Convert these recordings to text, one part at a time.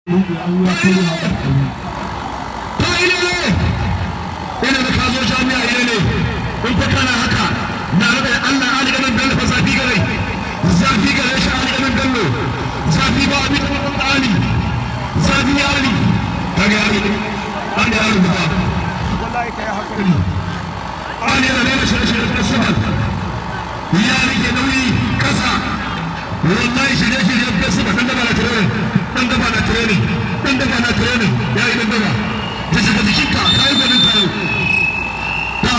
ina da kazo jami'a ina ne in fa kana haka na rabe Allah ali ganin bello fa zafi gare zafi gare shi ali ganin bello zafi ba abin da ali zafi ya ali kaga ali ali ya rubuta wallahi kai hakuri ali da ne shi shi da sabal ya rike nauyi kasa wallahi shirye shirye da sabal dan da ba na training dan da ba na training dan da ba na training ya yi dan da ba da shiga jikinka kai gwanin tayo ta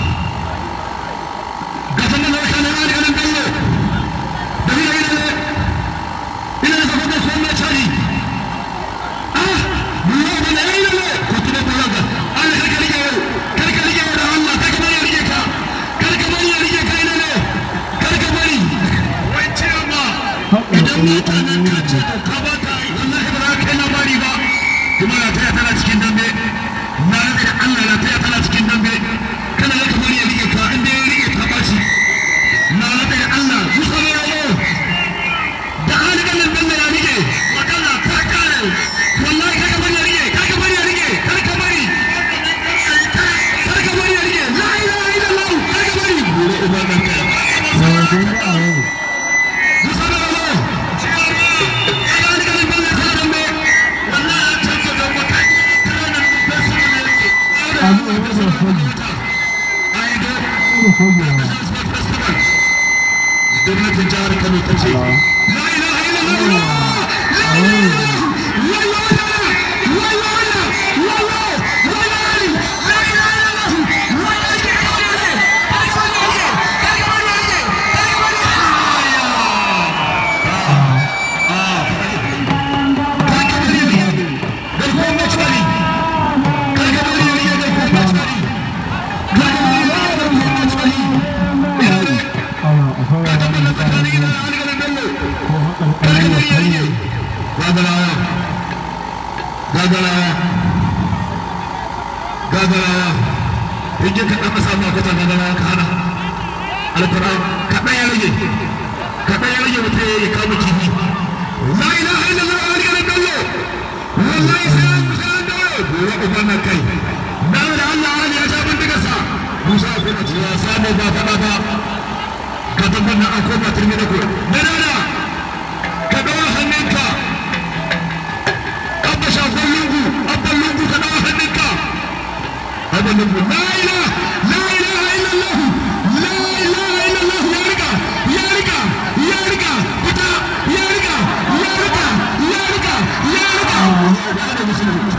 ga sanan da kana ali ganin bello da ni ina ne ina da fata so mai chari ah bulo da ne ina ne ko tuna bulo ga Allah kar ka rike yau kar ka rike da Allah kar ka bari ya rike ka kar ka bari ya rike ka ina ne kar ka bari wai ce ma idan mutanen ka ce to ka ba ta wallahi ba za ka kai labari ba kuma na taya tana cikin dambe na rike da Allah na taya tana cikin dambe kana ga kamar ya rike ka inda ya rike ka bashi na rike da Allah Musa ne yayo da halikan nan dan ya rike magana ta kare wallahi kaga bari ya rike kaga bari ya rike kar ka bari kar ka bari ya rike la ilaha illallah kar ka bari gure uban nan ka Musa ne yayo da halikan nan dan ya tsara dambe wallahi ya tanka da wata kana nan da su ne yake ai da gwamnatin jihar Kano ta ce la ilaha illallah la ilaha gagarawa gagarawa gagarawa in ka ɗan samu akwata gagarawa ka hana alkur'an kaɗan ya rage kaɗan ya rage mutum ya kama kifi la ilaha illallah wa alihi bello wallahi sai an sai an dawo gobe uban nan kai na da Allah ali ya ja bindiga sa Musa ko mutum ya samu ba faɗa ba ka tabbatar an koma turmi da ku na dada ka dawo hannunka abba shafon lungu abban lungu ka dawo hannunka abban lungu la ilaha la ilaha illallah la ilaha illallah ya riga ya riga ya riga fita ya riga ya riga ya riga ya riga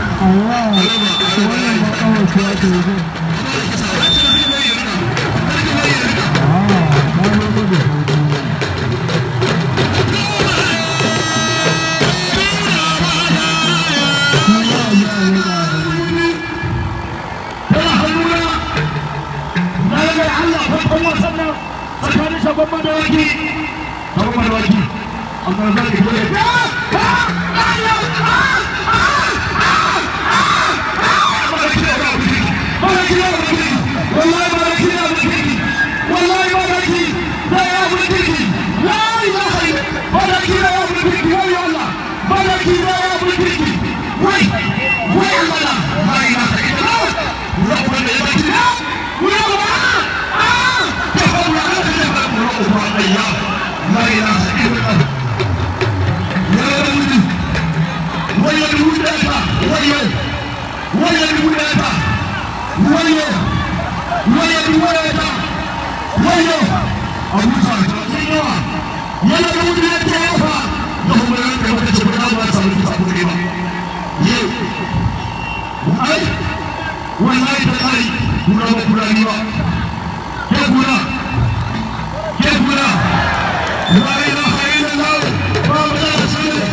shagon madawaki shagon madawaki amma za ki dole wallahi malaki ya mulki wallahi malaki da ya mulki la ilaha illa malaki da ya mulki wai Allah malaki da ya mulki wai wai Allah la ilaha illa rabbana ya mulki wai Allah ah tafawwa Allah ya la ilaha illa ya mulki wayo dudata wayo wayo dudata wayo wayo dudata wayo abuja sun yawa yana da wuce ya ta yafa da kuma ya kai wata cikin ba ta samu kusa kuɗi ba yau ai wallahi ta kai kura ba kura ni ba ke kura ke kura la ilaha illallah ba mu da rasul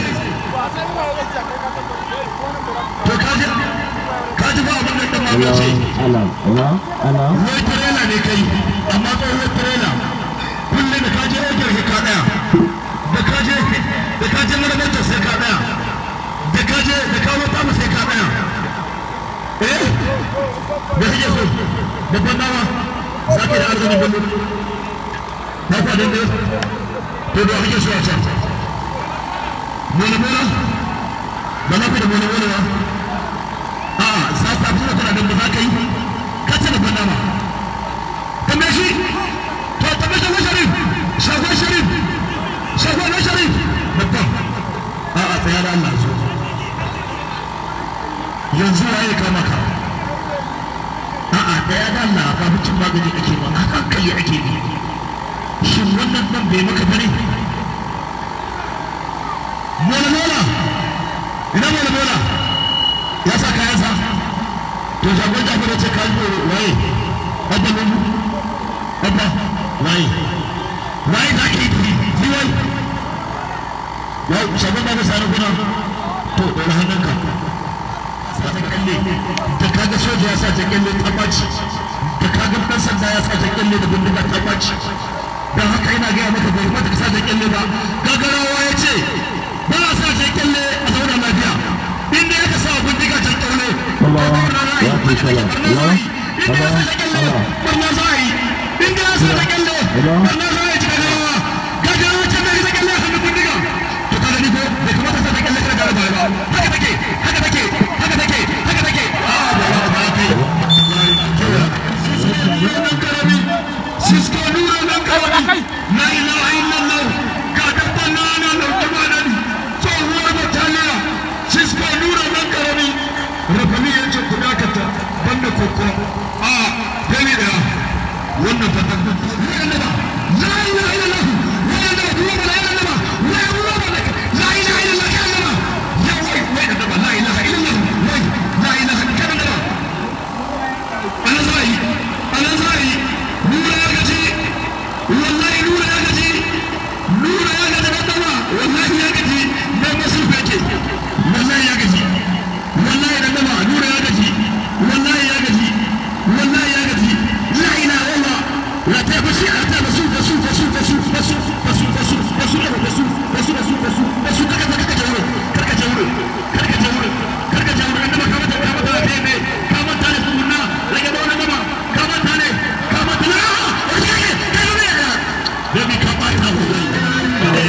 to kaji kaji ba abin da dan ma ce Alam, alam, alam. wai trailer ne kai amma tsohon trailer kullum da kaje ojar ka daya da kaje da kaje marabar sai ka daya da kaje da kawo ta sai ka daya eh da kake so babban dawa za ka da arziki bello ba kwa da to da kake so a can mola mola ba za ku da wani wani ba a'a za ta fi da tana da ba za ka yi ka ce da gwanda ma kamar shi to tabbata shagon sharif shagon sharif shagon na sharif babban a'a tsaya da Allah zo yanzu waye kama ka a'a tsaya da Allah ba mutum magani ake ba a hankali ake bi shin wannan nan bai maka bane mola mola ina mola mola ya sa kayansa to shagon jafar ya ce ka yi waye abba lungu abba waye waye da ake yi fi wai ya shagon ba ka sani kuna to ɗora hannunka sa ta kyalle da kaga soja ya sa ta kyalle ta ɓaci da kaga ɗan sanda ya sa ta kyalle da bindiga ta ɓaci don haka ina gaya maka bai mata ka sa ta kyalle ba gagarawa ya ce ba a sa ta kyalle a zauna lafiya inda ya ka sa bindiga ta kyalle barna za a yi inda ya sa ta kyalle barna za a yi cikin rawa gagarawa ce mai ta kyalle a hannun bindiga to ka gani ko bai kamata sa ta kyalle kana gara ba haka take haka take haka take haka take a ba ba ba kai Cisco nura nan kawai la ilaha illallah ka dabban na ana lauke ma nan tsohuwar bataliya Cisco nura nan karami rafani ya ce ku dakata banda koko a dani da wannan fatan la ilaha illallah wannan da duwa ba la ilaha illallah wai ruwa ba la ilaha illallah ka Allah ya wai wai da ba la ilaha illallah wai la ilaha illallah ana zai ana zai nura ya gaji wallahi nura ya gaji nura ya gaji dan dama wallahi ya gaji na masu fake wallahi ya gaji wallahi dan dama nura ya gaji wallahi ya gaji wallahi ya gaji la ilaha illallah la ta bashi la ta basu basu basu basu basu basu basu basu basu basu basu basu basu kaka kaka jawo kaka jawo kaka jawo kaka jawo dan dama kamata kamata ne ne kamata ne kunna rage da wannan dama kamata ne kamata ne Baby, come back now.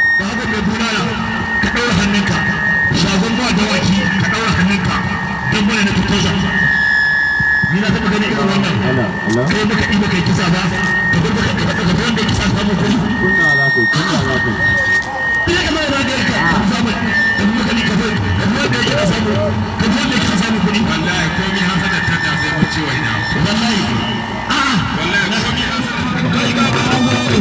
shagon ba dawaki ka ɗaura hannunka don toza ni na taɓa gani irin wannan Hello, hello. kai baka ɗi baka yi kisa ba ka bar baka ka ka ga wanda ya kisa samu kuɗi Kunna za ku, kunna za ku. ina ka zama da ka ka samu ka bi maka ni ka bar ka bi wanda ya samu ka bi wanda ya samu kuɗi wallahi komai hasanar ta ta sai mun ce wa ina wallahi a'a wallahi komai hasanar ta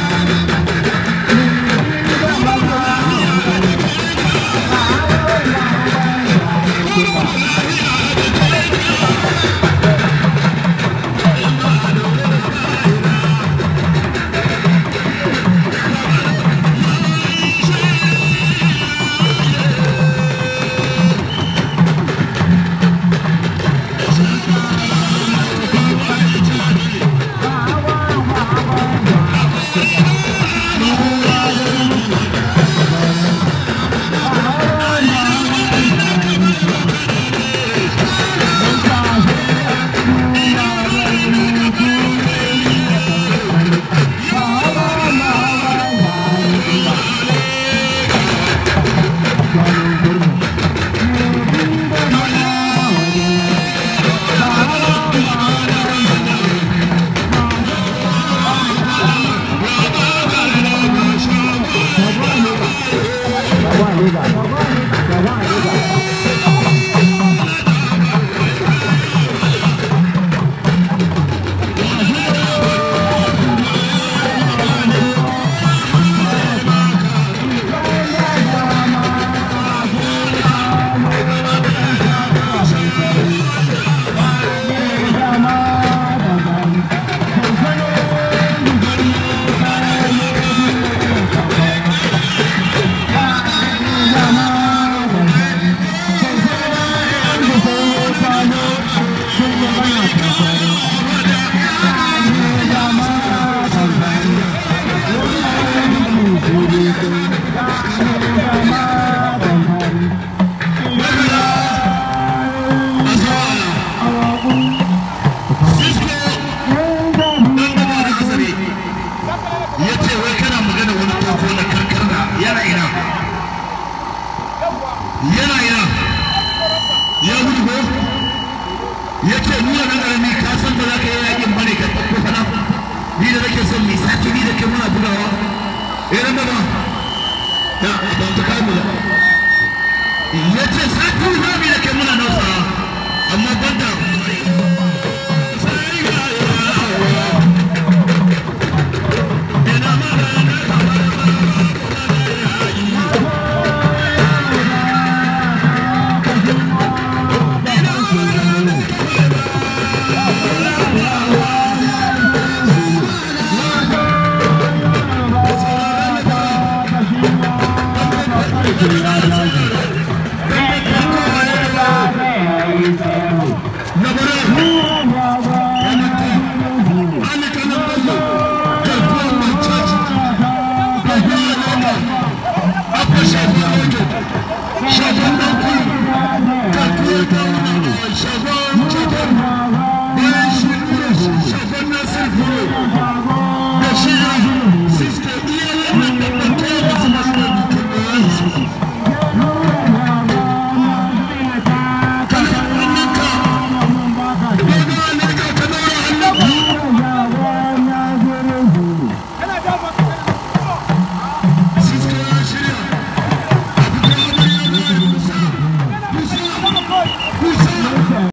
ya ce ni wannan ƙarami ka san ba za ka yi yakin ba ne ka ɗauko fana ni da nake son mai sati ni da ke muna bugawa eh ran da ba ya ba ta kai mu da ya ce sati za mu yi da ke muna nausawa